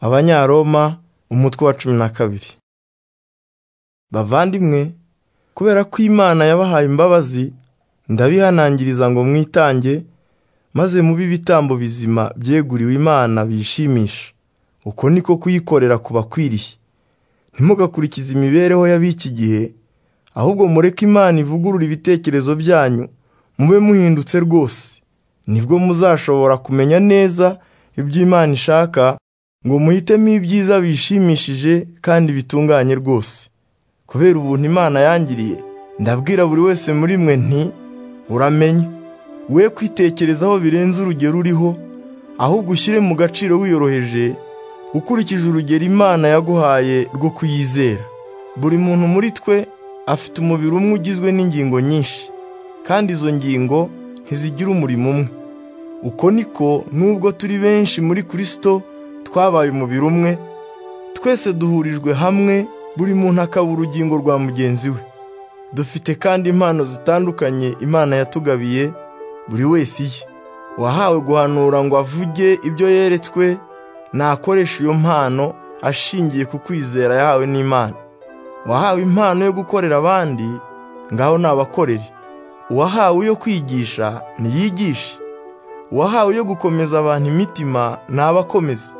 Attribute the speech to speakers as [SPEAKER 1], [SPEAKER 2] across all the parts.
[SPEAKER 1] abanyaroma umutwe wa cumi na kabiri bavandimwe kubera ko imana yabahaye imbabazi ndabihanangiriza ngo mwitange maze mube ibitambo bizima byeguriwe imana bishimisha uko niko kuyikorera kubakwiriye ntimugakurikize imibereho y'ab'iki gihe ahubwo mureke imana ivugurura ibitekerezo byanyu mube muhindutse rwose nibwo muzashobora kumenya neza ibyo imana ishaka ngo muhitemo ibyiza bishimishije kandi bitunganye rwose kubera ubuntu imana yangiriye ndabwira buri wese muri mwe nti uramenya we kwitekerezaho birenze urugero uriho ahubwo ushyire mu gaciro wiyoroheje ukurikije urugero imana yaguhaye rwo kuyizera buri muntu muri twe afite umubiri umwe ugizwe n'ingingo nyinshi kandi izo ngingo ntizigira umurimo umwe uko niko nubwo turi benshi muri kirisito twabaye umubiri umwe twese duhurijwe hamwe buri muntu akaba urugingo rwa mugenzi we dufite kandi impano zitandukanye imana yatugabiye buri wese iye uwahawe guhanura ngo avuge ibyo yeretswe nakoresha iyo mpano ashingiye ku kwizera yahawe n'imana uwahawe impano yo gukorera abandi ngaho nabakorere uwahawe iyo kwigisha niyigishe uwahawe iyo gukomeza abantu imitima nabakomeze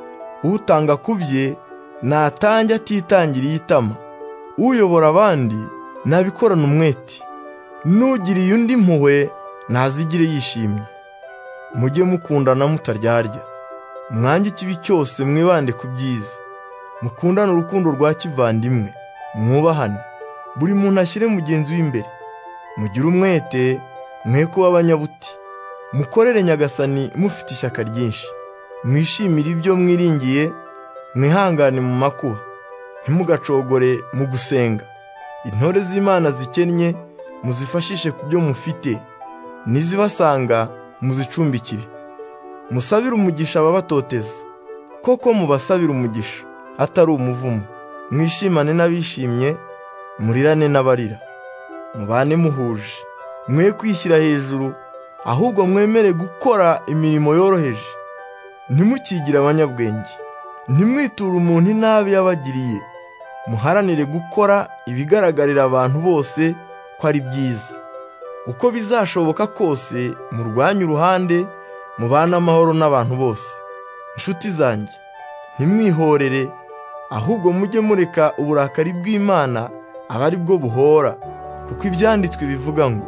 [SPEAKER 1] utanga ku bye natange atitangiriye itama uyobora abandi nabikorana umwete n'ugiriye undi mpuhwe ntazigire yishimye mujye mukundana mutaryarya mwange ikibi cyose mwibande ku byiza mukundane urukundo rwa kivandimwe mwubahane buri muntu ashyire mugenzi w'imbere mugire umwete mwe kuba abanyabuti mukorere nyagasani mufite ishyaka ryinshi mwishimire ibyo mwiringiye mwihangane mu makuba ntimugacogore mu gusenga intore z'imana zikennye muzifashishe ku byo mufite n'izibasanga muzicumbikire musabire umugisha ababatoteza koko mubasabire umugisha atari umuvumo mwishimane n'abishimye murirane n'abarira mubane muhuje mwe kwishyira hejuru ahubwo mwemere gukora imirimo yoroheje ntimukigire abanyabwenge ntimwiture umuntu inabi yabagiriye muharanire gukora ibigaragarira abantu bose ko ari byiza uko bizashoboka kose murwanye uruhande mubane amahoro n'abantu bose inshuti zanjye ntimwihorere ahubwo mujye mureka uburakari bw'imana aba ari bwo buhora kuko ibyanditswe bivuga ngo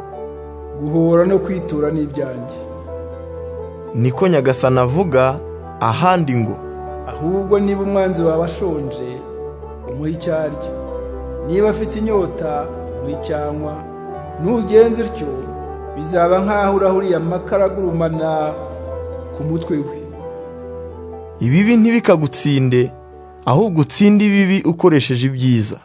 [SPEAKER 2] guhora no kwitura ni ibyanjye
[SPEAKER 1] niko nyagasana avuga ahandi ngo
[SPEAKER 2] ahubwo niba umwanzi wawe ashonje umuha icyo arya niba afite inyota umuha icyo anywa nugenza utyo bizaba nk'aho urahuriye amakara agurumana ku mutwe we
[SPEAKER 1] ibibi ntibikagutsinde ahubwo utsinde ibibi ukoresheje ibyiza